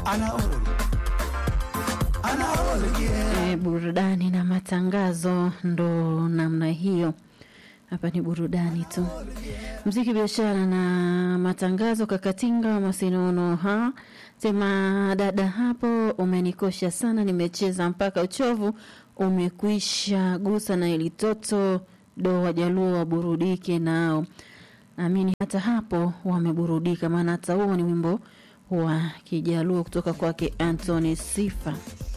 anaol anaol yeah. E, burudani na matangazo ndo namna hiyo. Hapa ni burudani tu, mziki, biashara na matangazo. Kakatinga Masinono ha sema, dada hapo umenikosha sana, nimecheza mpaka uchovu umekwisha, gusa na ilitoto do, wajaluo waburudike nao. Amini hata hapo wameburudika, maana hata huo ni wimbo wa Kijaluo kutoka kwake Anthony Sifa.